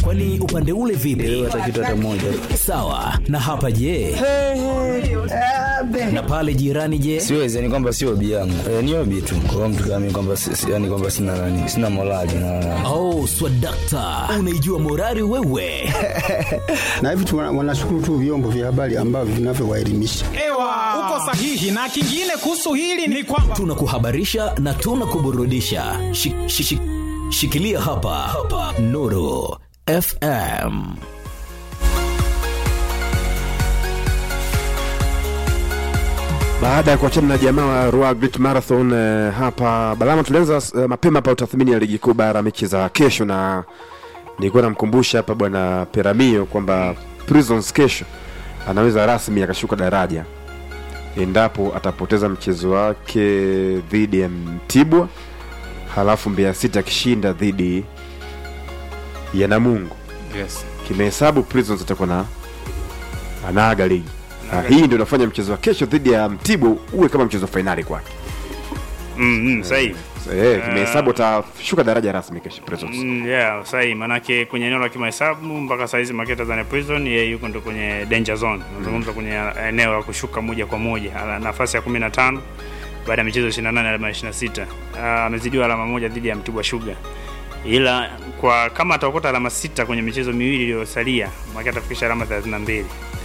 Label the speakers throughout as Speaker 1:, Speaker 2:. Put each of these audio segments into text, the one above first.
Speaker 1: Kwani upande ule vipi?
Speaker 2: hata kitu hata moja
Speaker 1: Sawa. Na hapa je? Na pale jirani je?
Speaker 2: siwezi yani kwamba sio hobi yangu e, ni hobi tu kwa mtu kama mimi kwamba si- si- yani kwamba sina nani sina morali na
Speaker 1: Oh, swadakta, unaijua morali wewe?
Speaker 3: na hivi tu wana- wanashukuru tu vyombo vya habari ambavyo vinavyowaelimisha.
Speaker 4: Ewa, uko sahihi. Na kingine kuhusu hili ni kwamba
Speaker 1: Tunakuhabarisha na tunakuburudisha. Shi, shi, shi, shikilia hapa, hapa. Nuru FM.
Speaker 5: Baada ya kuachana na jamaa wa Ruaha Great Marathon eh, hapa Balama, tulianza eh, mapema hapa utathmini ya ligi kuu bara mechi za kesho, na nilikuwa namkumbusha hapa bwana Peramio kwamba Prisons kesho anaweza rasmi akashuka daraja endapo atapoteza mchezo wake dhidi ya Mtibwa, halafu Mbeya City akishinda dhidi ya Namungo.
Speaker 6: yes.
Speaker 5: Kimehesabu Prisons atakuwa na anaaga ligi na hii ndio inafanya mchezo wa kesho dhidi ya Mtibwa uwe kama mchezo wa fainali kwake.
Speaker 6: mm, mm, sahihi
Speaker 5: Eh, kimehesabu atashuka daraja rasmi kesho Prisons.
Speaker 6: Mm, yeah, sahihi manake kwenye eneo la kimahesabu mpaka saizi Makete Tanzania Prison yeye yuko ndo kwenye danger zone. Nazungumza kwenye eneo la kushuka moja kwa moja. Ana nafasi ya 15 baada ya michezo 28 alama 26. Ah, Amezidiwa alama moja dhidi ya Mtibwa Sugar. Ila kwa kama ataokota alama sita kwenye michezo miwili iliyosalia, Makete atafikisha alama 32.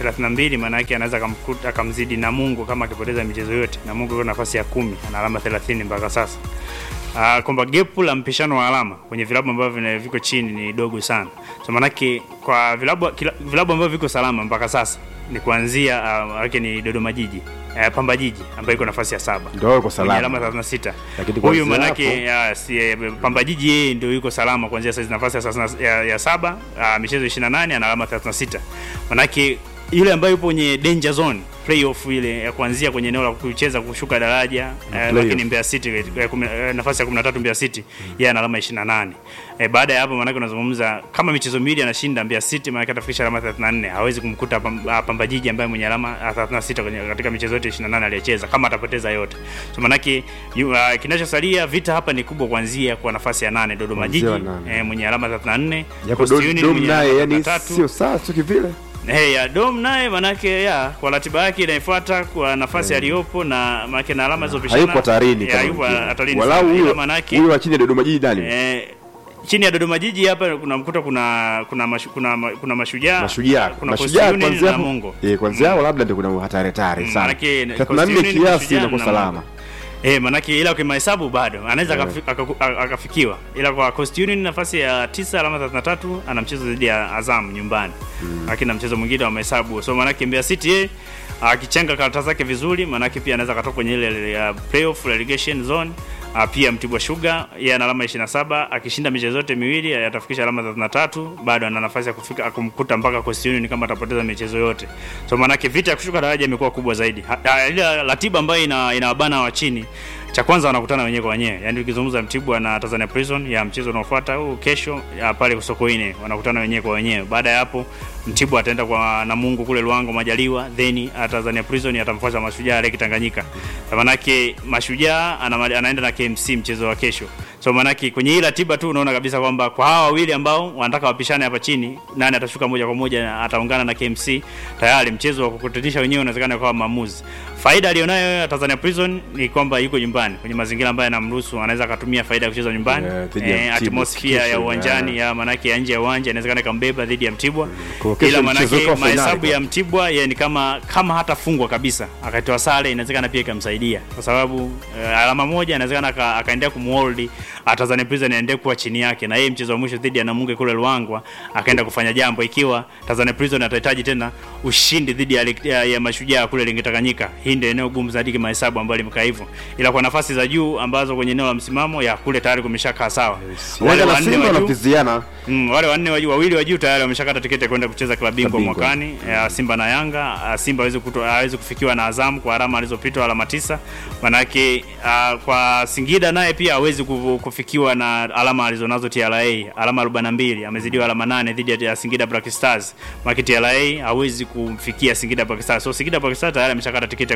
Speaker 6: 32 maana yake anaweza akamkuta akamzidi Namungo kama akipoteza michezo yote. Namungo yuko nafasi ya kumi ana alama 30 mpaka sasa. Uh, kwamba gepu la mpishano wa alama kwenye vilabu ambavyo vina- viko chini ni dogo sana. So manake kwa vilabu kila- vilabu ambavyo viko salama mpaka sasa ni kuanzia uh, wake ni Dodoma Jiji, uh, Pamba Jiji ambayo iko nafasi ya saba
Speaker 5: Ndio yuko
Speaker 6: kwenye
Speaker 5: salama.
Speaker 6: alama 36.
Speaker 5: Lakini
Speaker 6: Huyu
Speaker 5: kuanzia
Speaker 6: manake ya, si, eh, Pamba Jiji yeye ndio yuko salama kuanzia sasa nafasi ya, sasa- ya, ya saba uh, michezo 28 ana alama 36. Manake yule ambaye yupo kwenye danger zone playoff ile ya kuanzia kwenye eneo la kucheza kushuka daraja eh,
Speaker 5: playoff.
Speaker 6: lakini Mbeya City eh, kumi- eh, nafasi ya 13 Mbeya City yeye ana alama 28. Eh, baada ya hapo maanake unazungumza kama michezo miwili anashinda Mbeya City maanake atafikisha alama 34. Hawezi kumkuta Pam- ah, Pamba Jiji ambaye mwenye alama ah, 36 kwenye katika michezo yote 28 aliyecheza kama atapoteza yote. So maanake yu- ah, kinachosalia vita hapa ni kubwa kuanzia kwa nafasi ya nane Dodoma
Speaker 5: Kuanzia
Speaker 6: Jiji
Speaker 5: wa nane.
Speaker 6: eh, mwenye alama 34.
Speaker 5: Japo
Speaker 6: Coast
Speaker 5: Dom
Speaker 6: Union
Speaker 5: Dom
Speaker 6: mwenye
Speaker 5: naye
Speaker 6: alama
Speaker 5: yani
Speaker 6: 33.
Speaker 5: sio sawa sio kivile.
Speaker 6: Hey, ya Dom naye manake ya kwa ratiba yake inayofuata kwa nafasi aliyopo na manake na alama zilizopishana
Speaker 5: Hayupo hatarini
Speaker 6: ya,
Speaker 5: kama
Speaker 6: hayupo
Speaker 5: mwingine.
Speaker 6: hatarini
Speaker 5: Walau
Speaker 6: sana. Ila
Speaker 5: huyo
Speaker 6: manake
Speaker 5: huyo wa chini ya Dodoma Jiji nani?
Speaker 6: eh, chini ya Dodoma Jiji hapa kuna mkuta kuna kuna mashu, kuna, ma- kuna mashujaa
Speaker 5: Mashujaa.
Speaker 6: kuna
Speaker 5: Mashujaa
Speaker 6: Coastal Union
Speaker 5: kwanzia
Speaker 6: na
Speaker 5: hapo.
Speaker 6: Mungo
Speaker 5: Eh, kwanzia hapo labda ndio kuna hatari hatari
Speaker 6: Mm,
Speaker 5: sana.
Speaker 6: manake
Speaker 5: 34
Speaker 6: Coastal Union,
Speaker 5: kiasi
Speaker 6: Mashujaa
Speaker 5: inakuwa
Speaker 6: na
Speaker 5: salama.
Speaker 6: Mungo. Eh, manake ila kwa mahesabu bado anaweza akafi- akaku- a- akafikiwa, ila kwa Coast Union nafasi ya tisa alama 33 ana mchezo dhidi ya Azam nyumbani, lakini na mchezo mwingine wa mahesabu. So manake Mbeya City yeye akichenga karata zake vizuri, manake pia anaweza katoka kwenye ile ile ya playoff relegation zone. Ah, pia Mtibwa Sugar yeye ana alama 27 akishinda michezo yote miwili atafikisha alama 33, bado ana nafasi ya kufika kumkuta mpaka Coast Union kama atapoteza michezo yote. So maanake vita ya kushuka daraja imekuwa kubwa zaidi. Ha- ha- Ile ratiba ambayo ina inawabana wa chini cha kwanza wanakutana wenyewe kwa wenyewe, yaani ukizungumza Mtibwa na Tanzania Prison ya mchezo unaofuata huu kesho ya pale Sokoine wanakutana wenyewe kwa wenyewe. Baada ya hapo Mtibwa ataenda kwa Namungo kule Luango Majaliwa, then ah, Tanzania Prison atamfuata Mashujaa Lake Tanganyika. Kwa Manake Mashujaa ana, anaenda na KMC mchezo wa kesho. So manake kwenye hii ratiba tu unaona kabisa kwamba kwa hawa wawili ambao wanataka wapishane hapa chini, nani atashuka moja kwa moja na ataungana na KMC, tayari mchezo wa kukutanisha wenyewe unawezekana kwa maamuzi. Faida aliyonayo ya Tanzania Prison ni kwamba yuko nyumbani kwenye mazingira ambayo yanamruhusu, anaweza akatumia faida ya kucheza nyumbani
Speaker 5: Yeah, dhidi ya
Speaker 6: eh,
Speaker 5: Mtibwa,
Speaker 6: atmosphere ya
Speaker 5: kesho,
Speaker 6: uwanjani ya manake ya nje ya uwanja inawezekana ikambeba dhidi ya Mtibwa,
Speaker 5: Kwa kesho
Speaker 6: ila
Speaker 5: mchezo
Speaker 6: manake
Speaker 5: kwa finali
Speaker 6: mahesabu
Speaker 5: kwa-
Speaker 6: ya Mtibwa yeye ni kama kama hatafungwa kabisa akatoa sare, inawezekana pia ikamsaidia kwa sababu uh, alama moja inawezekana aka- akaendelea kumhold Tanzania Prison aendelee kuwa chini yake, na yeye mchezo wa mwisho dhidi ya Namungo kule Luangwa akaenda kufanya jambo, ikiwa Tanzania Prison atahitaji tena ushindi dhidi ya, ya, ya mashujaa kule Lingetanganyika. Hii ndio eneo gumu zaidi kimahesabu ambalo limekaa hivyo, ila kwa nafasi za juu ambazo kwenye eneo la msimamo ya kule tayari kumeshakaa sawa. Wale
Speaker 5: Yanga na
Speaker 6: wanne
Speaker 5: Simba
Speaker 6: wa juu
Speaker 5: wanaviziana
Speaker 6: Mm, wale wanne wa juu, wawili wa juu tayari wameshakata tiketi ya kwenda kucheza klabu bingwa
Speaker 5: Klabu bingwa.
Speaker 6: mwakani ya Simba na Yanga. Ah, Simba hawezi kuto- hawezi kufikiwa na Azam kwa alama alizopitwa alama tisa. Manake ah, kwa Singida naye pia hawezi ku- kufikiwa na alama alizonazo TRA, alama 42, amezidiwa alama nane dhidi ya Singida Black Stars. Manake TRA hawezi kumfikia Singida Black Stars. So Singida Black Stars tayari ameshakata tiketi ya kucheza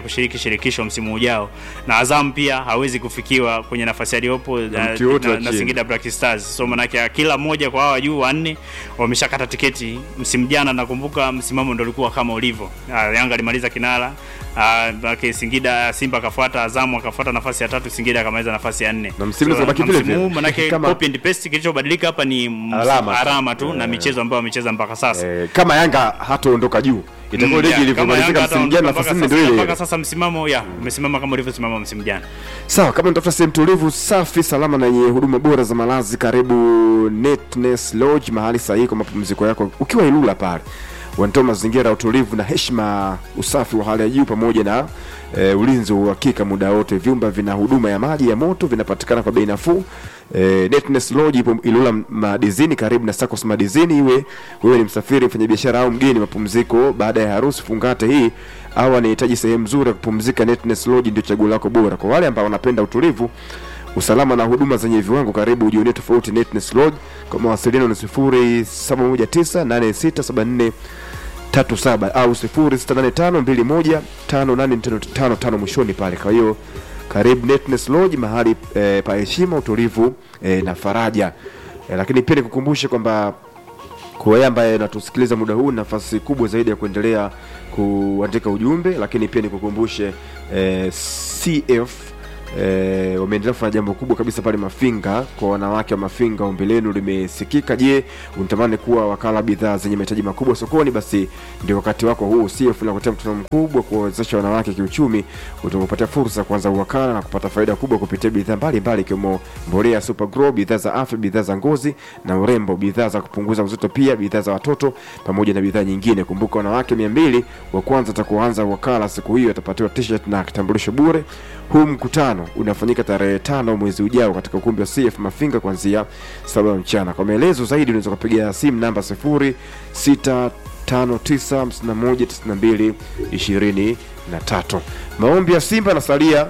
Speaker 6: kushiriki shirikisho msimu ujao, na Azam pia hawezi kufikiwa kwenye nafasi aliyopo na,
Speaker 5: mtu yote
Speaker 6: na,
Speaker 5: wa
Speaker 6: na
Speaker 5: chini.
Speaker 6: Singida Black Stars. So manake kila mmoja kwa hawa juu wanne wameshakata tiketi msimu jana. Nakumbuka msimamo ndo ulikuwa kama ulivyo. Ah, Yanga alimaliza kinara ah, manake Singida, Simba akafuata, Azamu akafuata nafasi ya tatu, Singida akamaliza nafasi ya nne.
Speaker 5: Na msimu
Speaker 6: So,
Speaker 5: unabaki
Speaker 6: na
Speaker 5: vile
Speaker 6: msimu huu
Speaker 5: vile.
Speaker 6: manake
Speaker 5: Kama-
Speaker 6: copy and paste, kilichobadilika hapa ni ms-
Speaker 5: Alama tu.
Speaker 6: alama tu na
Speaker 5: Eh.
Speaker 6: michezo ambayo wamecheza mpaka sasa.
Speaker 5: Eh, kama Yanga hataondoka juu itakuwa
Speaker 6: Mm,
Speaker 5: ligi
Speaker 6: yeah, kama
Speaker 5: ilivyomalizika
Speaker 6: Yanga
Speaker 5: msimu jana,
Speaker 6: hataondoka
Speaker 5: nafasi
Speaker 6: mpaka
Speaker 5: nne ndio
Speaker 6: sasa-
Speaker 5: ile ile.
Speaker 6: mpaka sasa msimamo ya umesimama kama ulivyosimama msimu jana.
Speaker 5: Sawa, kama unatafuta sehemu tulivu, safi, salama na yenye huduma bora za malazi, karibu Netness Lodge, mahali sahihi kwa mapumziko yako ukiwa Ilula pale. Wanatoa mazingira ya utulivu na heshima, usafi wa hali ya juu pamoja na e, ulinzi wa uhakika muda wote. Vyumba vina huduma ya maji ya moto, vinapatikana kwa bei nafuu. E, Netness Lodge ipo Ilula Madizini, karibu na Sacos Madizini. Iwe wewe ni msafiri, mfanyabiashara au mgeni, mapumziko baada ya harusi, fungate hii au anahitaji sehemu nzuri ya kupumzika, Netness Lodge ndio chaguo lako bora. Kwa wale ambao wanapenda utulivu, usalama na huduma zenye viwango, karibu ujionee tofauti Netness Lodge. Kwa mawasiliano ni 07198674 37 au 0685215855 mwishoni pale. Kwa hiyo karibu Netness Lodge, mahali eh, pa heshima, utulivu eh, na faraja eh, lakini pia nikukumbushe kwamba kwa wewe ambaye natusikiliza muda huu, nafasi kubwa zaidi ya kuendelea kuandika ujumbe, lakini pia nikukumbushe eh, CF eh, wameendelea kufanya jambo kubwa kabisa pale Mafinga kwa wanawake wa Mafinga. Ombi lenu limesikika. Je, unatamani kuwa wakala wa bidhaa zenye mahitaji makubwa sokoni? Basi ndio wakati wako huu. CF inakuletea mkutano mkubwa kuwawezesha wanawake kiuchumi, utakupatia fursa ya kuanza uwakala na kupata faida kubwa kupitia bidhaa mbalimbali ikiwemo mbolea Super Grow, bidhaa za afya, bidhaa za ngozi na urembo, bidhaa za kupunguza uzito, pia bidhaa za watoto pamoja na bidhaa nyingine. Kumbuka, wanawake mia mbili wa kwanza atakuanza wakala siku hiyo atapatiwa t-shirt na kitambulisho bure. Huu mkutano unafanyika tarehe tano mwezi ujao katika ukumbi wa CF Mafinga kuanzia saba mchana. Kwa maelezo zaidi unaweza kupiga simu namba sifuri sita tano tisa hamsini na moja tisini na mbili ishirini na tatu. Maombi ya Simba nasalia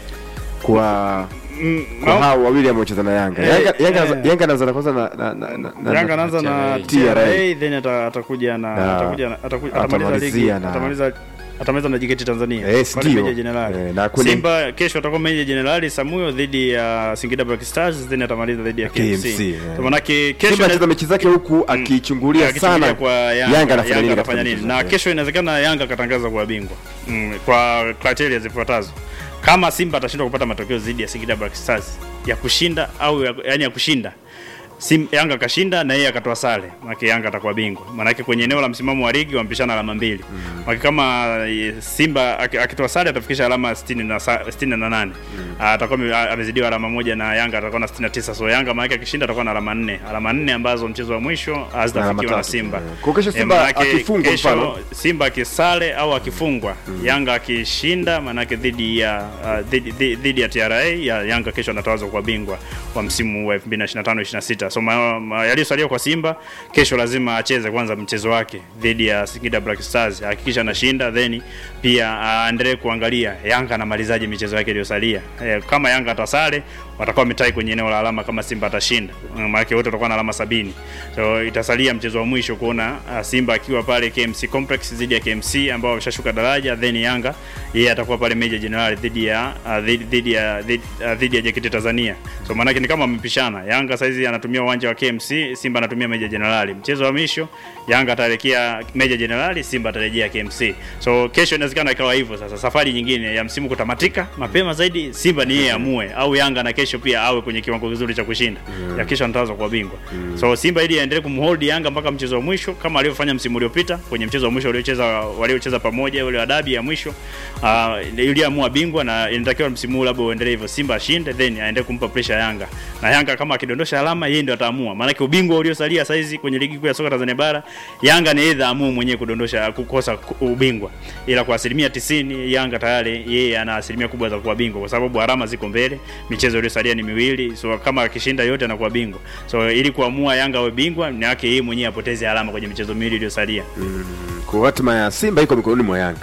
Speaker 5: kwa kwa hao wawili ambao wacheza na Yanga.
Speaker 6: Eh,
Speaker 5: Yanga Yanga
Speaker 6: eh.
Speaker 5: Yanga anaanza na kwanza na na na na-
Speaker 6: Yanga anaanza na
Speaker 5: TRA.
Speaker 6: TRA then ata- atakuja na
Speaker 5: Na
Speaker 6: atakuja na ataku- atamaliza
Speaker 5: atamalizia
Speaker 6: ligi
Speaker 5: na-
Speaker 6: atamaliza atamaliza na JKT Tanzania
Speaker 5: Eh,
Speaker 6: Pale
Speaker 5: ndio.
Speaker 6: Meja Jenerali.
Speaker 5: Eh, na kwenye-
Speaker 6: Simba kesho atakuwa Meja Jenerali Samuyo dhidi ya Singida Black Stars then atamaliza dhidi ya KMC.
Speaker 5: KMC, eh.
Speaker 6: So manake kesho
Speaker 5: Simba anacheza mechi zake huku akichungulia
Speaker 6: akichungulia
Speaker 5: sana
Speaker 6: kwa Yanga,
Speaker 5: Yanga anafanya nini
Speaker 6: anafanya
Speaker 5: katika
Speaker 6: nini.
Speaker 5: mchezo
Speaker 6: Na
Speaker 5: wake.
Speaker 6: kesho inawezekana Yanga akatangaza kuwa bingwa mm, kwa criteria zifuatazo. Kama Simba atashindwa kupata matokeo dhidi ya Singida Black Stars ya kushinda au ya, yani ya kushinda Sim, Yanga akashinda na yeye akatoa sare, maana Yanga atakuwa bingwa. Maana kwenye eneo la msimamo wa ligi wampishana alama mbili. Mm. Maana kama eh, Simba aki- akitoa sare atafikisha alama 60 na sa- 68. Mm. Atakuwa ame- amezidiwa alama moja na Yanga atakuwa na 69. So Yanga maana akishinda atakuwa na alama 4. Alama 4 ambazo mchezo wa mwisho hazitafikiwa na
Speaker 5: tatu.
Speaker 6: Simba.
Speaker 5: Eh, kwa kesho
Speaker 6: Eh,
Speaker 5: Simba
Speaker 6: maanake
Speaker 5: akifungwa
Speaker 6: kesho
Speaker 5: mfano.
Speaker 6: Simba akisale au akifungwa Yanga akishinda maanake dhidi ya uh, dhidi, dhidi, dhidi ya TRA ya Yanga kesho anatawazwa kwa bingwa wa msimu wa 2025 26. So ma, ma, yaliyosalia kwa Simba kesho lazima acheze kwanza mchezo wake dhidi ya Singida Black Stars, hakikisha anashinda, then pia aendelee kuangalia Yanga anamalizaje michezo yake iliyosalia. Eh, kama Yanga atasale watakuwa wametai kwenye eneo la alama kama Simba atashinda, maana wote watakuwa na alama sabini. So itasalia mchezo wa mwisho kuona uh, Simba akiwa pale KMC Complex dhidi ya KMC ambao wameshashuka daraja, then Yanga yeye atakuwa pale Meja Jenerali dhidi ya uh, dhidi dhidi ya dhidi, uh, dhidi ya JKT Tanzania. So maana ni kama wamepishana. Yanga saizi anatumia uwanja wa KMC, Simba anatumia Meja Jenerali. Mchezo wa mwisho Yanga ataelekea Meja Jenerali, Simba atarejea KMC. So kesho inawezekana ikawa hivyo sasa. Safari nyingine ya msimu kutamatika mapema zaidi, Simba ni yeye amue au Yanga na kesho pia awe kwenye kiwango kizuri cha kushinda. Ya kesho anatazwa kwa bingwa. So Simba ili aendelee kumhold Yanga mpaka mchezo wa mwisho kama alivyofanya msimu uliopita kwenye mchezo wa mwisho waliocheza waliocheza pamoja ule wa dabi ya mwisho uh, ili amua bingwa na inatakiwa msimu huu labda uendelee hivyo, Simba ashinde then aendelee kumpa pressure Yanga, na Yanga kama akidondosha alama yeye ndio ataamua, maana ubingwa uliosalia saizi kwenye ligi kuu ya soka Tanzania bara Yanga ni either amue mwenyewe kudondosha kukosa ku- ubingwa, ila kwa asilimia tisini Yanga tayari yeye ana asilimia kubwa za kuwa bingwa, kwa sababu alama ziko mbele, michezo iliyosalia ni miwili, so kama akishinda yote anakuwa bingwa. So ili kuamua Yanga awe bingwa ni yake yeye mwenyewe apoteze alama kwenye michezo miwili iliyosalia.
Speaker 5: kwa hatima ya Simba iko mikononi mwa Yanga.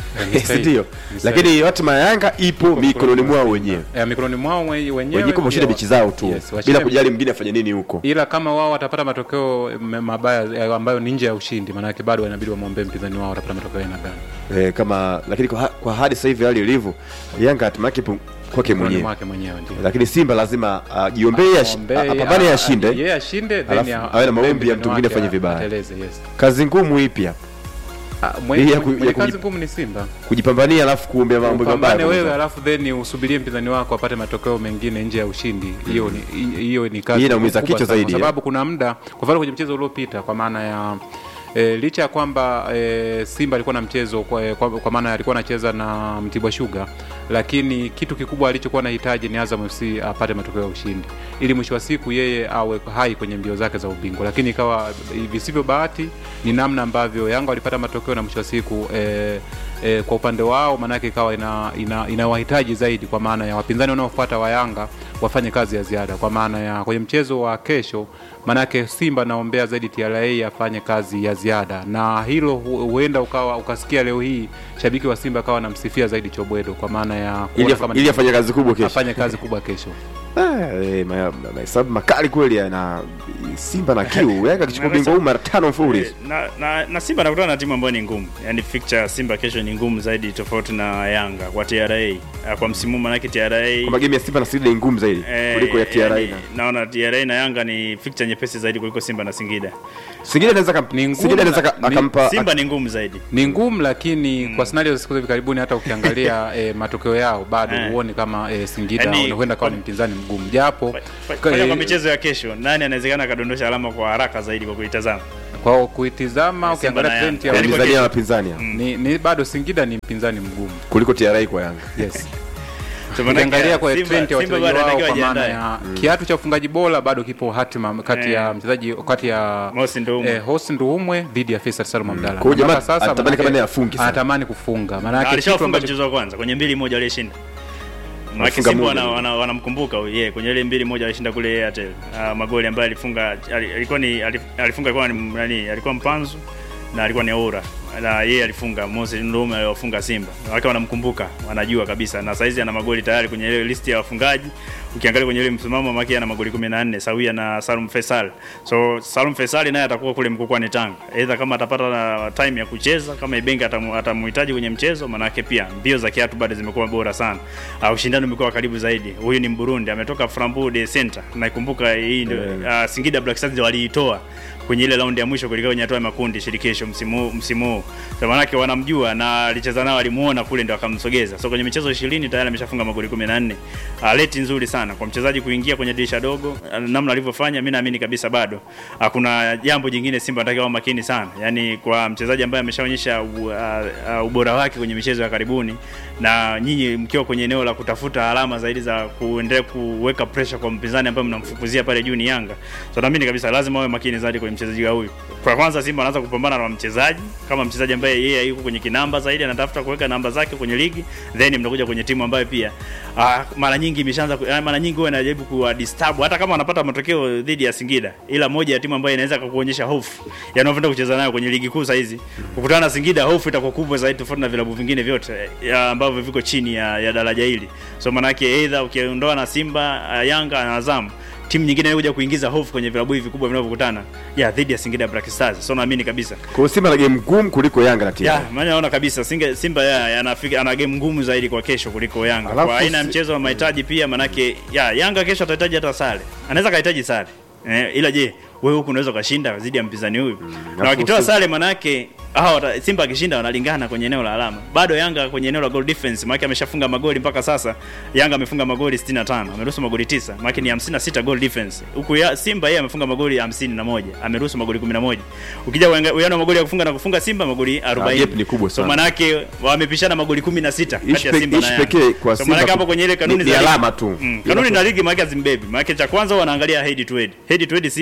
Speaker 7: ni sahihi.
Speaker 5: ndio
Speaker 7: Ni sahihi.
Speaker 5: lakini hatima ya yanga ipo mikononi mwao wenyewe
Speaker 7: Eh, mikononi mwao mwe- wenyewe
Speaker 5: wenyewe kushinda
Speaker 7: pia
Speaker 5: mechi zao tu
Speaker 7: yes, washinde-
Speaker 5: bila kujali mwingine afanye nini huko
Speaker 7: ila kama wao watapata matokeo m- mabaya eh, ambayo ni nje ya ushindi maanake bado inabidi wamwombee mpinzani wao watapata matokeo ya aina gani
Speaker 5: eh, kama lakini kwa, ha- kwa hadi sasa hivi hali ilivyo yanga hatima yake ipo kwake
Speaker 7: Mikononi
Speaker 5: mwenyewe
Speaker 7: mwake mwenyewe ndio
Speaker 5: lakini simba lazima ajiombee uh,
Speaker 7: Aombee,
Speaker 5: apambane
Speaker 7: a-
Speaker 5: ashinde
Speaker 7: yeye ashinde then
Speaker 5: Alafu
Speaker 7: a-
Speaker 5: awe na maombi ya
Speaker 7: mpinzani
Speaker 5: mtu mwingine
Speaker 7: wake
Speaker 5: afanye vibaya.
Speaker 7: ateleze, yes.
Speaker 5: kazi ngumu ipi hapa
Speaker 7: Ah,
Speaker 5: Hii
Speaker 7: mwenye
Speaker 5: ya ku-
Speaker 7: mwenye
Speaker 5: ya
Speaker 7: kazi
Speaker 5: kuji-
Speaker 7: ngumu ni Simba
Speaker 5: kujipambania alafu kuombea mambo
Speaker 7: upambane
Speaker 5: mabaya
Speaker 7: wewe
Speaker 5: kwanza.
Speaker 7: alafu then usubirie mpinzani wako apate matokeo mengine nje ya ushindi hiyo ni hiyo ni kazi
Speaker 5: Hii inaumiza
Speaker 7: kubwa
Speaker 5: kichwa
Speaker 7: sana,
Speaker 5: zaidi,
Speaker 7: kwa
Speaker 5: eh.
Speaker 7: sababu kuna muda kwa mfano kwenye mchezo uliopita kwa maana ya E, licha ya kwamba e, Simba alikuwa na mchezo kwa, kwa, kwa maana alikuwa anacheza na Mtibwa Sugar, lakini kitu kikubwa alichokuwa anahitaji ni Azam FC apate matokeo ya ushindi ili mwisho wa siku yeye awe hai kwenye mbio zake za ubingwa, lakini ikawa visivyo bahati ni namna ambavyo Yanga walipata matokeo na mwisho wa siku e, e, kwa upande wao maanake ikawa ina, ina, inawahitaji zaidi kwa maana ya wapinzani wanaofuata wa Yanga wafanye kazi ya ziada kwa maana ya kwenye mchezo wa kesho maanake Simba naombea zaidi TRA afanye kazi ya ziada, na hilo hu- huenda ukawa ukasikia leo hii shabiki wa Simba akawa anamsifia zaidi Chobwedo kwa maana ya kuona
Speaker 5: ili
Speaker 7: kama
Speaker 5: afa-
Speaker 7: ni-
Speaker 5: ili afanye kazi kubwa kesho
Speaker 7: afanye kazi kubwa kesho.
Speaker 5: Ah, eh, ma- ma- mahesabu makali kweli na simba na kiu yanga akichukua ubingwa huu mara tano mfululizo
Speaker 6: na, na, na Simba anakutana na timu ambayo ni ngumu, yani fixture ya Simba kesho ni ngumu zaidi tofauti na Yanga kwa TRA Eh, kwa msimu huu, manake TRA
Speaker 5: kwamba game ya simba na singida ni ngumu zaidi
Speaker 6: eh,
Speaker 5: kuliko ya tra
Speaker 6: yani,
Speaker 5: na
Speaker 6: naona TRA na Yanga ni fixture nyepesi zaidi kuliko Simba na Singida.
Speaker 5: singida anaweza kam-
Speaker 7: Ni ngumu
Speaker 5: singida anaweza
Speaker 7: na-
Speaker 5: ka-
Speaker 7: ni-
Speaker 5: akampa
Speaker 6: Simba ni ngumu zaidi.
Speaker 7: Ni ngumu lakini kwa scenario za siku za hivi karibuni hata ukiangalia eh, matokeo yao bado
Speaker 6: Eh.
Speaker 7: huoni kama eh, Singida
Speaker 6: Yani,
Speaker 7: huenda kawa ni mpinzani mgumu japo
Speaker 6: Fa- Fanya
Speaker 7: eh,
Speaker 6: kwa michezo ya kesho, nani anawezekana akadondosha alama kwa haraka zaidi kwa kuitazama?
Speaker 7: kwa kuitizama
Speaker 6: Simba
Speaker 7: ukiangalia
Speaker 6: na
Speaker 7: trend
Speaker 6: Yanga.
Speaker 7: ya
Speaker 6: Yani kwa
Speaker 5: wapinzani na
Speaker 6: kesho.
Speaker 5: wapinzani hao.
Speaker 7: ni, ni bado Singida ni mpinzani mgumu
Speaker 5: kuliko tra kwa yanga
Speaker 7: yes.
Speaker 6: So, manake,
Speaker 7: ukiangalia kwa
Speaker 6: Simba-
Speaker 7: trend ya
Speaker 6: Simba
Speaker 7: wachezaji
Speaker 6: bado
Speaker 7: wao
Speaker 6: anatakiwa
Speaker 7: kwa maana
Speaker 6: ajiandae.
Speaker 7: ya kiatu cha ufungaji bora bado kipo hatima kati ya
Speaker 6: Eh.
Speaker 7: mchezaji kati ya
Speaker 6: Mosi Ndoumwe.
Speaker 7: eh, Hosi Nduumwe dhidi ya Faisal Salum Abdalla.
Speaker 5: Kwa hiyo jamaa
Speaker 7: Mpaka sasa
Speaker 5: anatamani
Speaker 7: manake
Speaker 5: kama naye afunge sana.
Speaker 7: anatamani kufunga maana
Speaker 6: Na
Speaker 7: yake kitu
Speaker 6: alishafunga
Speaker 7: ambacho
Speaker 6: mchezo wa kwanza kwenye mbili moja aliyeshinda. Maana
Speaker 5: Alifunga
Speaker 6: Simba
Speaker 5: moja.
Speaker 6: wana- wana- wanamkumbuka wana yeye kwenye ile mbili moja alishinda kule Airtel. Uh, magoli ambayo alifunga ali- alikuwa ni alif- alifunga alikuwa ni nani? Alikuwa Mpanzu na alikuwa ni Aura. Na yeye alifunga Moses Ndume aliwafunga Simba. Wake wanamkumbuka, wanajua kabisa na saizi ana magoli tayari kwenye ile list ya wafungaji. Ukiangalia kwenye ile msimamo maki ana magoli 14 sawia na Salum Faisal. So Salum Faisal naye atakuwa kule mkokwani Tanga. Aidha kama atapata na time ya kucheza kama Ibenge atamu- atamhitaji kwenye mchezo manake pia mbio za kiatu bado zimekuwa bora sana. Uh, ushindani umekuwa wa karibu zaidi. Huyu ni Mburundi ametoka Flambeau de Center. Naikumbuka hii ndio uh, Singida Black Stars ndio waliitoa kwenye ile raundi ya mwisho kuelekea kwenye hatua ya makundi shirikisho msimu huu- msimu huu. Kwa maana yake wanamjua na alicheza nao alimuona kule ndio akamsogeza. So kwenye michezo 20 tayari ameshafunga magoli 14. Uh, leti nzuri sana kwa mchezaji kuingia kwenye dirisha dogo uh, namna alivyofanya mimi naamini kabisa bado uh, kuna jambo jingine Simba anatakiwa wawe makini sana. Yaani kwa mchezaji ambaye ameshaonyesha u- uh, uh, ubora wake kwenye michezo ya karibuni na nyinyi mkiwa kwenye eneo la kutafuta alama zaidi za kuendelea kuweka pressure kwa mpinzani ambaye mnamfukuzia pale juu ni Yanga. So naamini kabisa lazima wawe makini zaidi kwenye mchezaji wa huyu. Kwa kwanza Simba anaanza kupambana na mchezaji kama mchezaji ambaye yeye yuko kwenye kinamba zaidi anatafuta kuweka namba zake kwenye ligi, then mnakuja kwenye timu ambayo pia ah, mara nyingi imeshaanza ku- ah, mara nyingi huwa inajaribu kuwa disturb hata kama wanapata matokeo dhidi ya Singida, ila moja ya timu ambayo inaweza kukuonyesha hofu ya unavyoenda kucheza nayo kwenye ligi kuu saa hizi. Kukutana na Singida, hofu itakuwa kubwa zaidi tofauti na vilabu vingine vyote ya ambavyo viko chini ya, ya daraja hili. So manake either ukiondoa na Simba, ah, Yanga na Azam timu nyingine inakuja kuingiza hofu kwenye vilabu hivi vikubwa vinavyokutana ya dhidi ya Singida Black Stars. So naamini kabisa
Speaker 5: kwa hiyo simba na game ngumu kuliko yanga na
Speaker 6: ya,
Speaker 5: tra
Speaker 6: maana naona kabisa Singa, Simba ya, anafika ana game ngumu zaidi kwa kesho kuliko Yanga.
Speaker 5: Alafu
Speaker 6: kwa aina ya
Speaker 5: si-
Speaker 6: mchezo wa mahitaji pia manake ya Yanga kesho atahitaji hata sare. Anaweza kahitaji sare. Eh, ila je, wewe huku unaweza ukashinda dhidi ya mpinzani huyu? na
Speaker 5: alafu
Speaker 6: wakitoa
Speaker 5: si-
Speaker 6: sare manake hawa wata- Simba akishinda wanalingana kwenye eneo la alama. Bado Yanga kwenye eneo la goal difference maana ameshafunga magoli mpaka sasa. Yanga amefunga magoli 65, ameruhusu magoli 9, maana ni 56 goal difference. Huku ya Simba yeye amefunga magoli 51, ameruhusu magoli 11. Ukija uanga- uwiano wa magoli ya kufunga na kufunga Simba magoli 40.
Speaker 5: gap ni kubwa
Speaker 6: So
Speaker 5: sana.
Speaker 6: manake wamepishana magoli 16 kati
Speaker 5: Ishi
Speaker 6: ya
Speaker 5: pe-
Speaker 6: Simba na
Speaker 5: ishi
Speaker 6: Yanga.
Speaker 5: pekee kwa
Speaker 6: so
Speaker 5: Simba
Speaker 6: manake
Speaker 5: ku-
Speaker 6: hapo kwenye ile kanuni
Speaker 5: ni- ni
Speaker 6: za ligi-
Speaker 5: alama tu.
Speaker 6: Mm, kanuni na ligi maana hazimbebi. Maana cha kwanza wanaangalia head to head. Head to head Simba mchezo wa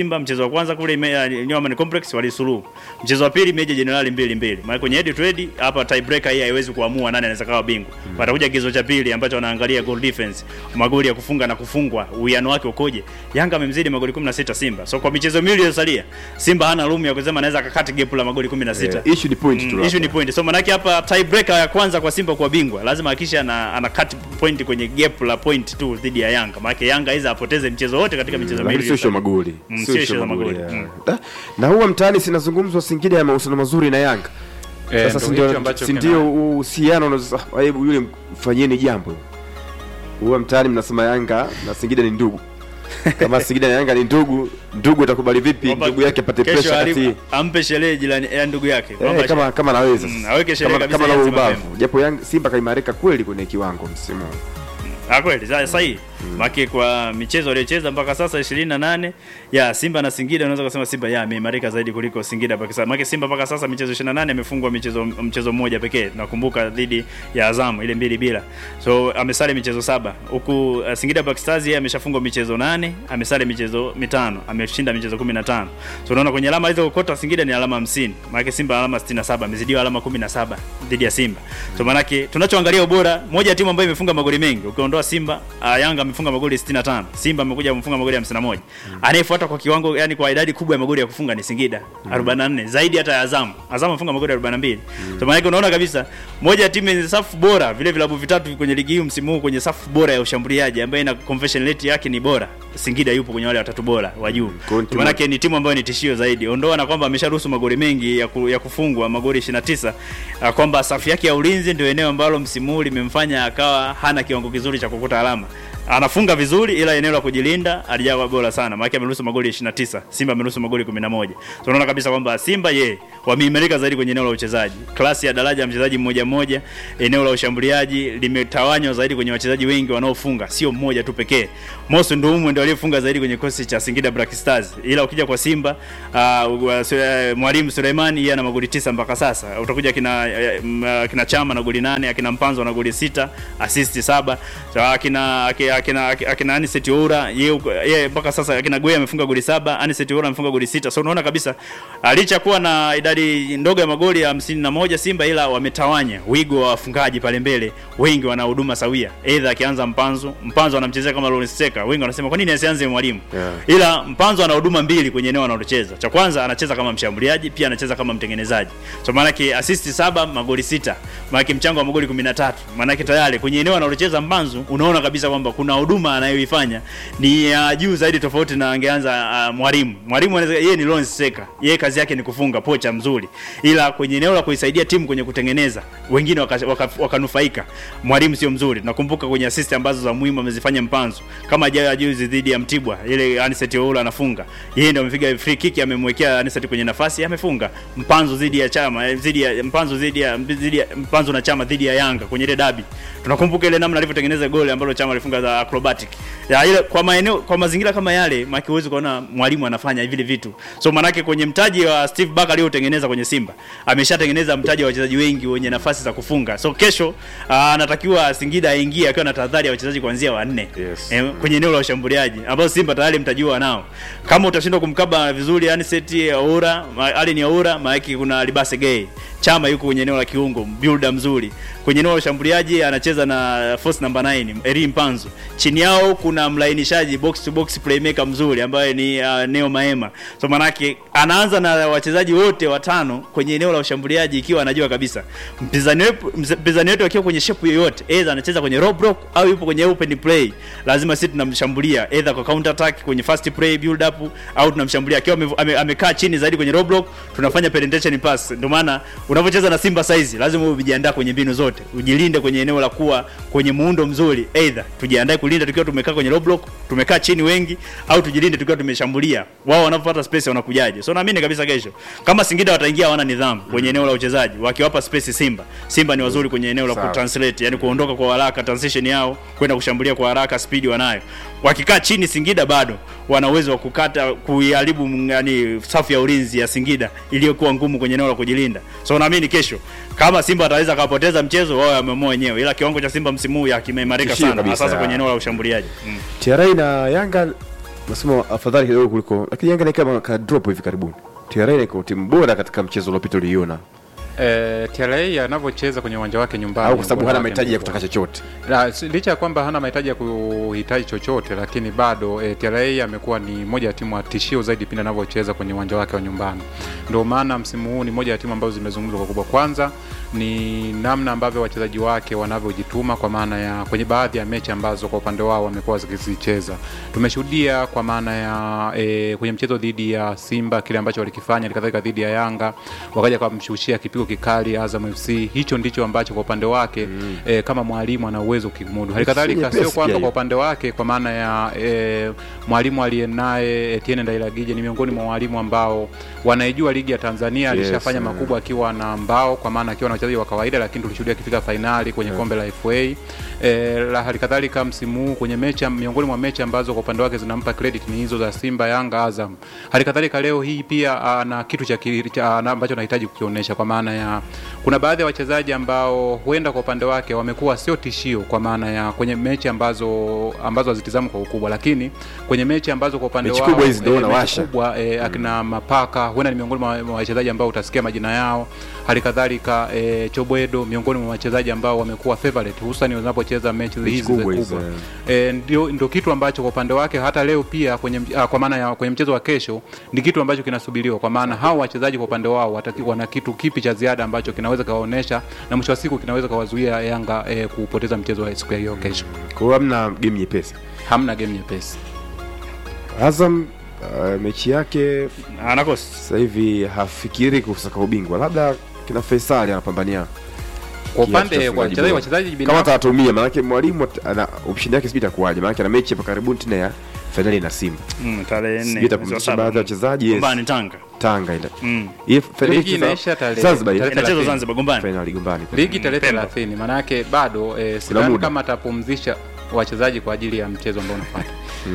Speaker 6: wa kwanza kule ime- New Amaan Complex walisuluhu. Mchezo wa pili Meja Jenerali mbili mbili. Maana kwenye head to head hapa tiebreaker hii haiwezi kuamua nani anaweza kawa bingwa. Patakuja kigezo cha pili ambacho wanaangalia goal difference, magoli ya kufunga na kufungwa, uwiano wake ukoje. Yanga amemzidi magoli 16 Simba. So kwa michezo miwili iliyosalia, Simba hana room ya kusema anaweza akakata gap la magoli 16.
Speaker 5: Eh, issue ni point tu
Speaker 6: Mm,
Speaker 5: hapa.
Speaker 6: issue ni point. So manake hapa tiebreaker ya kwanza kwa Simba kuwa bingwa, lazima hakisha ana, ana cut point kwenye gap la point tu dhidi ya Yanga. Maana Yanga hizo apoteze mchezo wote katika michezo
Speaker 5: lakini
Speaker 6: miwili.
Speaker 5: sio ishu ya magoli
Speaker 6: Mm,
Speaker 5: Sio
Speaker 6: sio
Speaker 5: issue
Speaker 6: issue
Speaker 5: ya
Speaker 6: za magoli.
Speaker 5: ya.
Speaker 6: Mm.
Speaker 5: Da, na huwa mtaani sinazungumzwa Singida ya mahusiano mazuri na Yanga
Speaker 7: Eh,
Speaker 5: sasa
Speaker 7: ndo
Speaker 5: si ndio-
Speaker 7: hicho ambacho
Speaker 5: si
Speaker 7: kina-
Speaker 5: ndio uhusiano unaweza- ah, hebu yule mfanyeni jambo huwa mtaani mnasema Yanga na Singida ni ndugu kama Singida na Yanga ni ndugu ndugu atakubali vipi
Speaker 6: Kwamba
Speaker 5: ndugu yake apate
Speaker 6: kesho
Speaker 5: pressure kati
Speaker 6: ali- ampe sherehe jirani ya ndugu yake.
Speaker 5: Eh,
Speaker 6: Kwamba
Speaker 5: kama kama naweza
Speaker 6: Mm,
Speaker 5: sasa.
Speaker 6: aweke sherehe
Speaker 5: kama,
Speaker 6: kabisa
Speaker 5: kama na
Speaker 6: ianze
Speaker 5: ubavu
Speaker 6: mapema.
Speaker 5: japo Yanga Simba kaimarika kweli kwenye kiwango msimu huu.
Speaker 6: Ah, kweli sa- sahihi maki kwa michezo aliyocheza mpaka sasa 28 ya Simba na Singida unaweza kusema Simba ya ameimarika zaidi kuliko Singida mpaka sasa. Maki Simba mpaka sasa michezo 28 amefungwa michezo mchezo mmoja pekee. Nakumbuka dhidi ya Azam ile mbili bila. So amesale michezo saba. Huku uh, Singida Black Stars yeye ameshafungwa michezo nane, amesale michezo mitano, ameshinda michezo 15. So unaona kwenye alama hizo kokota Singida ni alama 50. Maana Simba alama 67, amezidiwa alama 17 dhidi ya Simba. So maana tunachoangalia ubora, moja ya timu ambayo imefunga magoli mengi. Ukiondoa Simba, uh, Yanga amefunga magoli 65. Simba amekuja amefunga magoli 51. Anayefuata kwa kiwango yani kwa idadi kubwa ya magoli ya kufunga ni Singida 44, zaidi hata ya Azam. Azam amefunga magoli 42. So maana unaona kabisa moja ya timu yenye safu bora, vile vilabu vitatu kwenye ligi hii msimu huu kwenye safu bora ya ushambuliaji ambayo ina conversion rate yake ni bora. Singida yupo kwenye wale watatu bora wa juu.
Speaker 5: Kwa hiyo timu-
Speaker 6: Maana yake ni timu ambayo ni tishio zaidi. Ondoa na kwamba amesharuhusu magoli mengi ya, ku, ya kufungwa magoli 29, uh, kwamba safu yake ya ulinzi ndio eneo ambalo msimu huu limemfanya akawa hana kiwango kizuri cha kukuta alama. Anafunga vizuri ila eneo la kujilinda alijawa bora sana. Maana yake ameruhusu magoli 29, Simba ameruhusu magoli 11. So unaona kabisa kwamba Simba ye wameimarika zaidi kwenye eneo la uchezaji. Klasi ya daraja ya mchezaji mmoja mmoja, eneo la ushambuliaji limetawanywa zaidi kwenye wachezaji wengi wanaofunga, sio mmoja tu pekee. Mosi Ndoumu ndio aliyefunga zaidi kwenye kikosi cha Singida Black Stars. Ila ukija kwa Simba, uh, uh, Sule- mwalimu Suleimani yeye ana magoli tisa mpaka sasa. Utakuja kina uh, m- kina Chama na goli nane, akina Mpanzo na goli sita, assist saba. So, akina akina akina, akina Anicet Oura yeye uko- yeye mpaka sasa akina Goya amefunga goli saba, Anicet Oura amefunga goli sita. So unaona kabisa ah, licha kuwa na idadi ndogo ya magoli ya 51 Simba, ila wametawanya wigo wa wafungaji pale mbele, wengi wana huduma sawia. Aidha akianza Mpanzo, Mpanzo anamchezea kama Lawrence Seka, wengi wanasema kwa nini asianze mwalimu?
Speaker 5: Yeah.
Speaker 6: Ila Mpanzo ana huduma mbili kwenye eneo analocheza. Cha kwanza anacheza kama mshambuliaji, pia anacheza kama mtengenezaji. So maana yake assist saba, magoli sita. Maana yake mchango wa magoli 13. Maana yake tayari kwenye eneo analocheza Mpanzo unaona kabisa kwamba kuna huduma anayoifanya ni ya juu zaidi tofauti na angeanza uh, mwalimu. Mwalimu anaweza yeye ni Lawrence Seka. Yeye kazi yake ni kufunga pocha mzuri. Ila kwenye eneo la kuisaidia timu kwenye kutengeneza, wengine wakanufaika waka, wakanufaika. mwalimu sio mzuri. Nakumbuka kwenye assist ambazo za muhimu amezifanya Mpanzo. Kama jana juzi dhidi ya Mtibwa, ile Anicet Oula anafunga. Yeye ndio amepiga free kick amemwekea Anicet kwenye nafasi, amefunga. Mpanzo dhidi ya Chama, eh, dhidi ya Mpanzo dhidi ya dhidi ya Mpanzo na Chama dhidi ya Yanga kwenye ile dabi. Tunakumbuka ile namna alivyotengeneza goli ambalo Chama alifunga za acrobatic. Ya ile kwa maeneo kwa mazingira kama yale, maki huwezi kuona mwalimu anafanya vile vitu. So manake kwenye mtaji wa Steve Barker aliotengeneza kwenye Simba, ameshatengeneza mtaji wa wachezaji wengi wenye nafasi za kufunga. So kesho ah, anatakiwa Singida aingie akiwa na tahadhari ya wachezaji kuanzia wanne
Speaker 5: Yes.
Speaker 6: eh, kwenye eneo la ushambuliaji ambao Simba tayari mtaji wao nao. Kama utashindwa kumkaba vizuri Anicet Aura, Allen Aura, maana kuna Libase Gay. Chama yuko kwenye eneo la kiungo, builder mzuri. Kwenye eneo la ushambuliaji anacheza na force number 9, Eri Mpanzo. Chini yao kuna mlainishaji box to box playmaker mzuri ambaye ni uh, Neo Maema. So manake anaanza na wachezaji wote watano kwenye eneo la ushambuliaji ikiwa anajua kabisa mpinzani wetu mpinzani wetu akiwa kwenye shape yoyote, either anacheza kwenye low block au yupo kwenye open play, lazima sisi tunamshambulia either kwa counter attack kwenye fast play build up au tunamshambulia akiwa ame- ame- amekaa chini zaidi kwenye low block, tunafanya penetration pass. Ndio maana unapocheza na Simba saizi lazima uwe umejiandaa kwenye mbinu zote, ujilinde kwenye eneo la kuwa kwenye muundo mzuri, either tujiandae kulinda tukiwa tumekaa kwenye low block, tumekaa chini wengi, au tujilinde tukiwa tumeshambulia. Wao wanapopata space wanakujaje? So naamini kabisa kesho kama Singida wataingia hawana nidhamu kwenye eneo la uchezaji, wakiwapa space Simba. Simba ni wazuri kwenye eneo la
Speaker 5: Sawa.
Speaker 6: kutranslate, yani kuondoka kwa haraka, transition yao kwenda kushambulia kwa haraka, speed wanayo. Wakikaa chini Singida bado wana uwezo wa kukata kuiharibu mm, yani safu ya ulinzi ya Singida iliyokuwa ngumu kwenye eneo la kujilinda. So naamini kesho kama Simba ataweza kapoteza mchezo, wao wameamua wenyewe, ila kiwango cha Simba msimu huu ya kimeimarika
Speaker 5: Tishio
Speaker 6: sana,
Speaker 5: kabisa.
Speaker 6: hasa kwenye eneo la ushambuliaji mm.
Speaker 5: TRA na Yanga nasema afadhali kidogo kuliko lakini Yanga ni kama ka drop hivi karibuni. TRA iko timu bora katika mchezo uliopita uliiona,
Speaker 7: E, TRA anavyocheza kwenye uwanja wake nyumbani
Speaker 5: au kwa sababu
Speaker 7: ubora
Speaker 5: hana
Speaker 7: wake
Speaker 5: mahitaji ya
Speaker 7: mkubwa.
Speaker 5: kutaka chochote.
Speaker 7: La, si- licha ya kwamba hana mahitaji ya kuhitaji chochote lakini bado e, TRA amekuwa ni moja ya timu ya tishio zaidi pindi anavyocheza kwenye uwanja wake wa nyumbani. Ndio maana msimu huu ni moja ya timu ambazo zimezungumzwa kwa kubwa. Kwanza ni namna ambavyo wachezaji wake wanavyojituma kwa maana ya kwenye baadhi ya mechi ambazo kwa upande wao wamekuwa wakizicheza. Tumeshuhudia kwa maana ya e, kwenye mchezo dhidi ya Simba kile ambacho walikifanya, halikadhalika dhidi ya Yanga wakaja kumshushia kipigo kikali Azam FC. Hicho ndicho ambacho kwa upande wake mm. e, kama mwalimu ana uwezo kukimudu. Halikadhalika
Speaker 5: Nyepesi
Speaker 7: sio kwamba
Speaker 5: pia
Speaker 7: kwa
Speaker 5: hiyo.
Speaker 7: upande wake kwa maana ya e, mwalimu aliye naye Etienne Ndailagije ni miongoni mwa walimu ambao wanaijua ligi ya Tanzania.
Speaker 5: Yes,
Speaker 7: Alishafanya
Speaker 5: mm.
Speaker 7: makubwa akiwa na mbao, kwa maana akiwa na wachezaji wa kawaida, lakini tulishuhudia akifika fainali kwenye kombe la FA. E, la halikadhalika msimu huu kwenye mechi miongoni mwa mechi ambazo kwa upande wake zinampa credit ni hizo za Simba, Yanga, Azam. Halikadhalika leo hii pia ana kitu cha, ki- cha ana- ambacho anahitaji kukionyesha kwa maana ya kuna baadhi ya wachezaji ambao huenda kwa upande wake wamekuwa sio tishio kwa maana ya kwenye mechi ambazo ambazo hazitizamwi kwa ukubwa, lakini kwenye mechi ambazo kwa upande
Speaker 5: Mechi
Speaker 7: wao
Speaker 5: kubwa hizi ndio
Speaker 7: eh, mechi
Speaker 5: wanawasha.
Speaker 7: kubwa eh, akina Mapaka huenda ni miongoni mwa mwa wachezaji ambao utasikia majina yao. Hali kadhalika eh, Chobwedo miongoni mwa wachezaji ambao wamekuwa favorite hususan wanapocheza mechi
Speaker 5: Mechi
Speaker 7: hizi
Speaker 5: kubwa
Speaker 7: za
Speaker 5: hizi,
Speaker 7: kubwa. Eh, ndio ndio kitu ambacho kwa upande wake hata leo pia kwenye ah, kwa maana ya kwenye mchezo wa kesho ni kitu ambacho kinasubiriwa kwa maana hao wachezaji kwa upande wao wataki, wana kitu kipi cha ziada ambacho kinaweza kawaonesha na mwisho wa siku kinaweza kawazuia Yanga eh, kupoteza mchezo wa siku ya hiyo kesho.
Speaker 5: Kwa hiyo hamna game nyepesi.
Speaker 7: Hamna game nyepesi.
Speaker 5: Azam uh, mechi yake
Speaker 6: anakosa
Speaker 5: sasa hivi hafikiri kusaka ubingwa, labda kina Faisal anapambania
Speaker 7: Kwa
Speaker 5: kiatu cha
Speaker 7: upande kwa
Speaker 5: ufungaji
Speaker 7: wachezaji
Speaker 5: bora.
Speaker 7: wachezaji
Speaker 5: kama
Speaker 7: binafsi
Speaker 5: atatumia, maanake mwalimu at- ana option yake sijui itakuwaje, maanake ana mechi hapa karibuni tena ya fainali na Simba,
Speaker 6: mm, tarehe
Speaker 5: sijui
Speaker 6: nne mwezi wa
Speaker 5: itapumzisha
Speaker 6: saba.
Speaker 5: baadhi ya wachezaji yes.
Speaker 6: Gombani Tanga
Speaker 5: Tanga ile
Speaker 6: mm.
Speaker 5: Ile fainali
Speaker 7: Ligi
Speaker 5: ikicheza
Speaker 7: inaisha tarehe-
Speaker 5: Zanzibar ile.
Speaker 7: tarehe
Speaker 6: inachezwa
Speaker 7: 30.
Speaker 6: Zanzibar Gombani
Speaker 5: fainali Gombani
Speaker 7: ligi tarehe
Speaker 6: Pemba.
Speaker 7: 30 maana yake bado eh, sidhani
Speaker 5: muda.
Speaker 7: kama atapumzisha wachezaji kwa ajili ya mchezo ambao unafuata.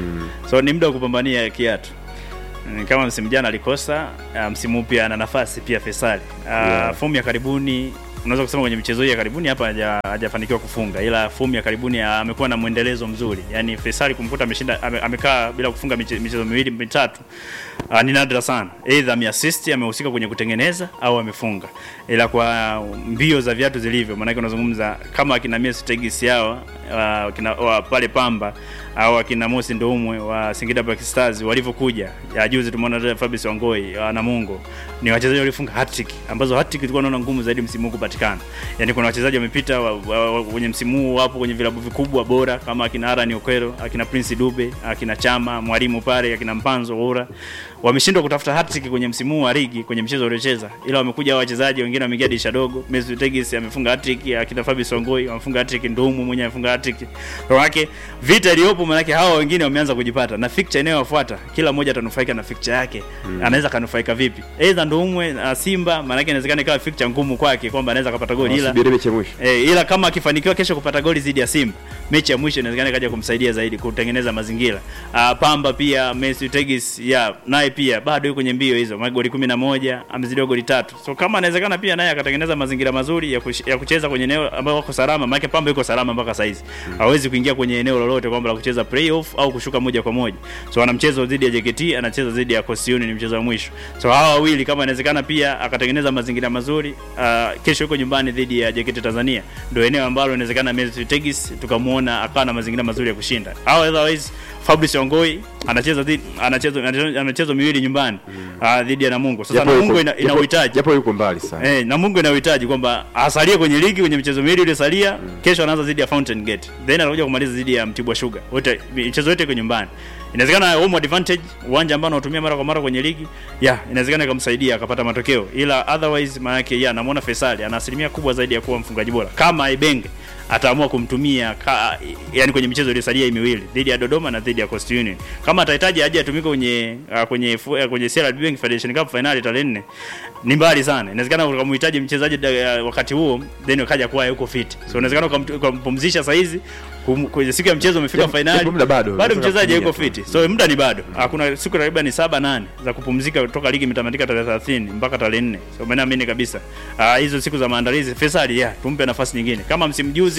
Speaker 6: so ni muda wa kupambania kiatu Mm, kama msimu jana alikosa uh, msimu huu pia ana nafasi pia Faisali uh,
Speaker 5: Yeah.
Speaker 6: fomu ya karibuni unaweza kusema kwenye michezo hii ya karibuni hapa haja- hajafanikiwa kufunga ila fomu ya karibuni ah, amekuwa na mwendelezo mzuri yani Faisali kumkuta ameshinda ame, amekaa bila kufunga miche- michezo miwili mitatu uh, ni nadra sana either ameassist amehusika kwenye kutengeneza au amefunga ila kwa mbio za viatu zilivyo maanake unazungumza kama akina Messi Tegis yao uh, kina, wa, pale Pamba au akina Mosi Ndoumwe wa Singida Black Stars walivyokuja ya juzi tumeona dada Fabrice Wangoi wa Namungo ni wachezaji walifunga hat-trick ambazo hat-trick tulikuwa tunaona ngumu zaidi msimu huu kupatikana yani kuna wachezaji wamepita wa- wa- wa- kwenye msimu huu wapo kwenye vilabu vikubwa bora kama akina Aran Okwero akina Prince Dube akina Chama mwalimu pale akina Mpanzo Ura wameshindwa kutafuta hat-trick kwenye msimu huu wa ligi kwenye mchezo waliocheza ila wamekuja hao wachezaji wengine wameingia dirisha dogo Mesut Tegis amefunga hat-trick akina Fabrice Wangoi wamefunga hat-trick Ndomo mwenyewe amefunga hat-trick kwa yake vita iliyopo maanake hawa wengine wameanza kujipata na fixture inayofuata kila mmoja atanufaika na fixture yake mm. anaweza kanufaika vipi aidha Ndoumwe na Simba maanake inawezekana ikawa fixture ngumu kwake kwamba anaweza kapata goli ila
Speaker 5: Subiri mechi ya mwisho
Speaker 6: E, ila kama akifanikiwa kesho kupata goli dhidi ya Simba, mechi ya mwisho inawezekana ikaja kumsaidia zaidi kutengeneza mazingira. Uh, Pamba pia Messi Tegis ya naye pia bado yuko kwenye mbio hizo, magoli 11 amezidiwa goli tatu. So kama anawezekana pia naye akatengeneza mazingira mazuri ya, kush, ya kucheza kwenye eneo ambayo wako salama, maana Pamba yuko salama mpaka saizi. Hawezi kuingia kwenye eneo lolote kwamba la kucheza playoff au kushuka moja kwa moja. So ana mchezo dhidi ya JKT, anacheza dhidi ya Coastal Union ni mchezo wa mwisho. So hawa wawili kama inawezekana pia akatengeneza mazingira mazuri, uh, kesho yuko nyumbani dhidi ya JKT Tanzania, ndio eneo ambalo inawezekana Mesut Tegis tukamuona akawa na mazingira mazuri ya kushinda. Au otherwise Fabrice Ongoi anacheza dhidi anacheza anacheza michezo miwili nyumbani uh, dhidi ya Namungo. Sasa
Speaker 5: Japo
Speaker 6: Namungo
Speaker 5: yuko-
Speaker 6: ina, ina
Speaker 5: japo-
Speaker 6: uhitaji
Speaker 5: japo yuko mbali sana
Speaker 6: Eh, Namungo ina uhitaji kwamba asalie kwenye ligi kwenye michezo miwili iliyosalia. Kesho anaanza dhidi ya Fountain Gate, then anakuja kumaliza dhidi ya Mtibwa Sugar. Wote michezo yote iko nyumbani. Inawezekana home advantage, uwanja ambao anaotumia mara kwa mara kwenye ligi, yeah, inawezekana ikamsaidia akapata matokeo, ila otherwise maana yake yeah, namuona Faisal ana asilimia kubwa zaidi ya kuwa mfungaji bora kama Ibenge ataamua kumtumia ka, yani kwenye michezo iliyosalia hii miwili dhidi ya Dodoma na dhidi ya Coastal Union. Kama atahitaji aje atumike kwenye uh, kwenye fu- uh, kwenye CRDB Bank Federation Cup finali tarehe 4 ni mbali sana. Inawezekana ukamhitaji mchezaji da- uh, wakati huo then ukaja kuwa yuko fit. So inawezekana ukamt- ukampumzisha saa hizi kum- kwenye siku ya mchezo umefika
Speaker 5: Japo-
Speaker 6: finali.
Speaker 5: japo muda bado,
Speaker 6: Bado
Speaker 5: unaweza
Speaker 6: mchezaji
Speaker 5: kutumia
Speaker 6: yuko
Speaker 5: tu.
Speaker 6: fit. So muda ni bado. Hakuna siku takriban saba nane za kupumzika kutoka ligi imetamatika tarehe 30 mpaka tarehe 4. So mimi naamini kabisa ah, hizo siku za maandalizi Faisal ya tumpe nafasi nyingine. Kama msimu juzi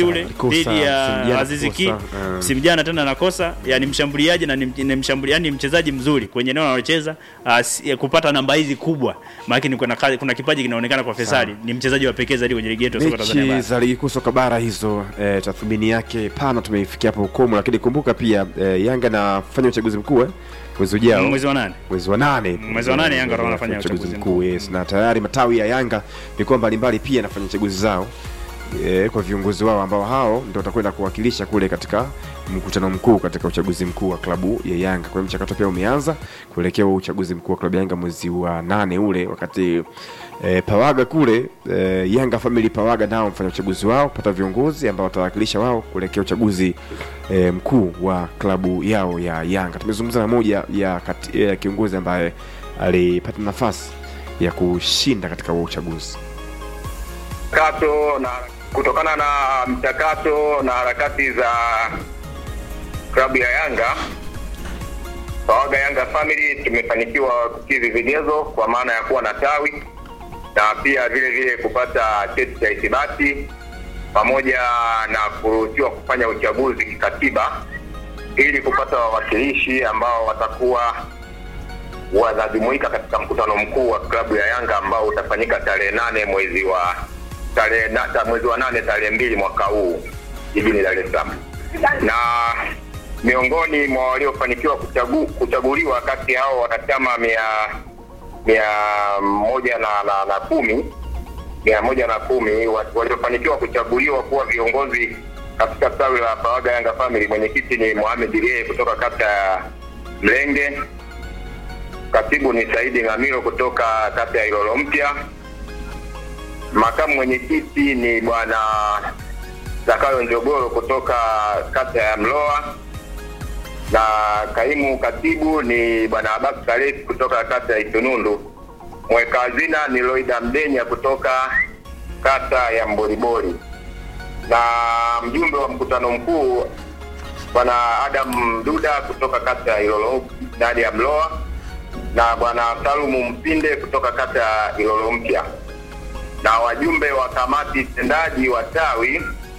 Speaker 6: juzi ule
Speaker 5: alikosa,
Speaker 6: dhidi ya
Speaker 5: msimu jana
Speaker 6: Azizi Ki
Speaker 5: kukosa, eh.
Speaker 6: msimu jana tena anakosa yani mshambuliaji na ni, ni mshambuliaji ni mchezaji mzuri kwenye eneo analocheza uh, si- kupata namba hizi kubwa maana ni kuna, kazi- kuna kipaji kinaonekana kwa Fesali ni mchezaji wa pekee zaidi kwenye ligi yetu ya soka Tanzania
Speaker 5: mechi
Speaker 6: bara.
Speaker 5: za ligi kuu soka bara hizo eh, tathmini yake pana tumeifikia hapo ukomo lakini kumbuka pia eh, yanga nafanya uchaguzi mkuu eh, mwezi ujao
Speaker 6: mwezi wa nane
Speaker 5: mwezi wa nane
Speaker 6: Mwezi wa nane Yanga watakuwa wanafanya uchaguzi
Speaker 5: mkuu yes, na tayari matawi ya Yanga mikoa mbalimbali pia yanafanya chaguzi zao e, kwa viongozi wao ambao hao ndio watakwenda kuwakilisha kule katika mkutano mkuu katika uchaguzi mkuu wa klabu ya Yanga. Kwa hiyo mchakato pia umeanza kuelekea huo uchaguzi mkuu wa klabu ya Yanga mwezi wa nane ule, wakati e, Pawaga kule e, Yanga Family Pawaga nao mfanya uchaguzi wao pata viongozi ambao watawakilisha wao kuelekea uchaguzi e, mkuu wa klabu yao ya Yanga. Tumezungumza na moja ya kati, ya kiongozi ambaye alipata nafasi ya kushinda katika huo uchaguzi.
Speaker 8: mchakato na kutokana na mchakato na harakati za klabu ya Yanga Pawaga Yanga Family tumefanikiwa kukidhi vigezo kwa maana ya kuwa na tawi na pia vile vile kupata cheti cha ithibati pamoja na kuruhusiwa kufanya uchaguzi kikatiba ili kupata wawakilishi ambao watakuwa wanajumuika katika mkutano mkuu wa klabu ya Yanga ambao utafanyika tarehe nane mwezi wa tarehe na, ta, mwezi wa nane tarehe mbili mwaka huu jijini Dar es Salaam, na miongoni mwa waliofanikiwa kuchagu, kuchaguliwa kati ya hao wanachama mia mia moja na, na, na kumi mia moja na kumi wa- waliofanikiwa kuchaguliwa kuwa viongozi katika tawi la Pawaga Yanga Family. Mwenyekiti ni Mohamed Rie kutoka kata ya Mlenge, katibu ni Saidi Ngamiro kutoka kata ya Ilolo Mpya, makamu mwenyekiti ni bwana Zakayo Njogoro kutoka kata ya Mloa na kaimu katibu ni bwana Abbas Khalid kutoka kata ya Itunundu. Mweka hazina ni Loida Mdenya kutoka kata ya Mboribori, na mjumbe wa mkutano mkuu bwana Adam Duda kutoka kata ya Ilolo ndani ya Mloa na bwana Salumu Mpinde kutoka kata ya Ilolo Mpya, na wajumbe wa kamati tendaji wa tawi